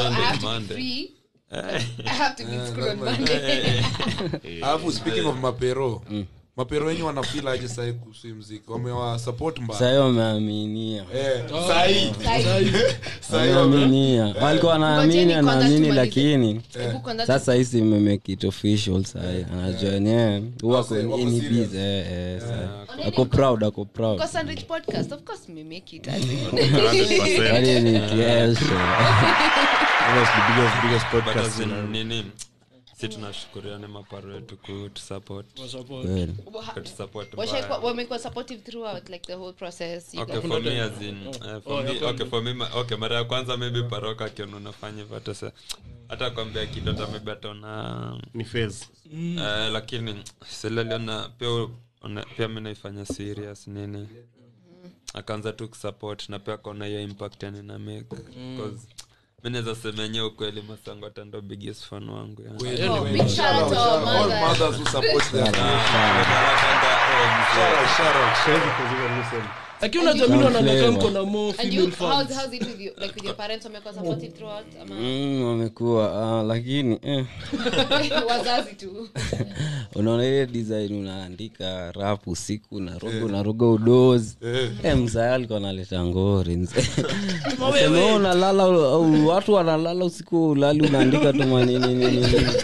Monday, have to be Monday. free. I have to be in school on Monday. alafu speaking of mapero mapero wenye wanafila aje sahii kuhusu hii mziki wamewa support mbaya sahii wameaminia Eh, sahii Like, sahii wame- wameaminia walikuwa wanaamini Ngojeni kwanza anaamini tumalize. lakini hebu kwanza sasa hisi memake it official sahi anajua yenyewe huwa Wako- wako kwenye serious. biz eh, eh, sahi. ako proud ako proud Kwa Sandwich podcast of course we make it as in. 100%. Yaani ni kiesho Almost the biggest, biggest But podcast as in in, nini si tunashukuriane maparo wetu kutusupport kweli kutusupport Washaikuwa- mbaya. wamekuwa supportive throughout like the whole process you Okay, guys- for me as in, eh, for me- okay, for me, ma- okay, mara ya kwanza maybe paroka akiona unafanya hivyo hata sa- hata kwambia kitu hata maybe ataona ni phase. eh, lakini silaliona pia u- ona- pia mi naifanya serious nini akaanza tu kusupport na pia akaona hiyo impact yani na make cause mi naweza sema enyewe ukweli masango hata ndo biggest fan wangu yani. Kweli, Oh, kweli. big shout out Shout to out, our shout out. All mothers. mothers who support their Narakanga, eh, mzee. Shout out, shout out. Siwezi kuziga listen. lakini unajua mimi naona Flavor. kama mko na more And you, female how's, fans how's it with you? Like with your parents wamekuwa supportive throughout? Ama Mm, wamekuwa ah, lakini eh, wazazi tu. unaona ile design unaandika rap usiku naroga unaroga udozi eh, mzaya alikuwa analeta ngori mzee Sema, "Oh, unalala u- watu wanalala usiku ulali unaandika tu manini nini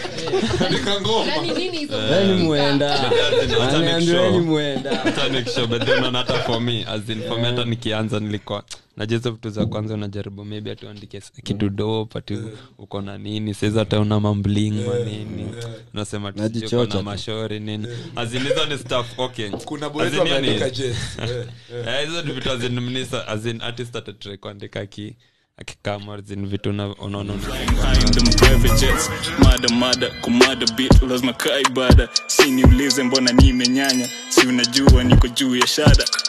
Nani nini hizo? weni mwenda Wacha anaambiweni nikushow. mwenda Hata nikishow, but then unaona hata for me as in for me hata nikianza nilikuwa najua hizo vitu za kwanza unajaribu maybe ati uandike s- kitu dope ati uko na nini saizi hata una mambling manini unasema tu sijui uko Najichocha na tu. mashori nini as in hizo ni stuff okay kuna As boys in hiyo ni- wameandika jazz. Eh, eh. Eh, hizo ni vitu as in mnisa as in artist atatry kuandika aki akikama as in vitu una- unaona una- Flying them private jets mada mada kumada bit lazima kaa ibada si niulize mbona nimenyanya si unajua niko juu ya shada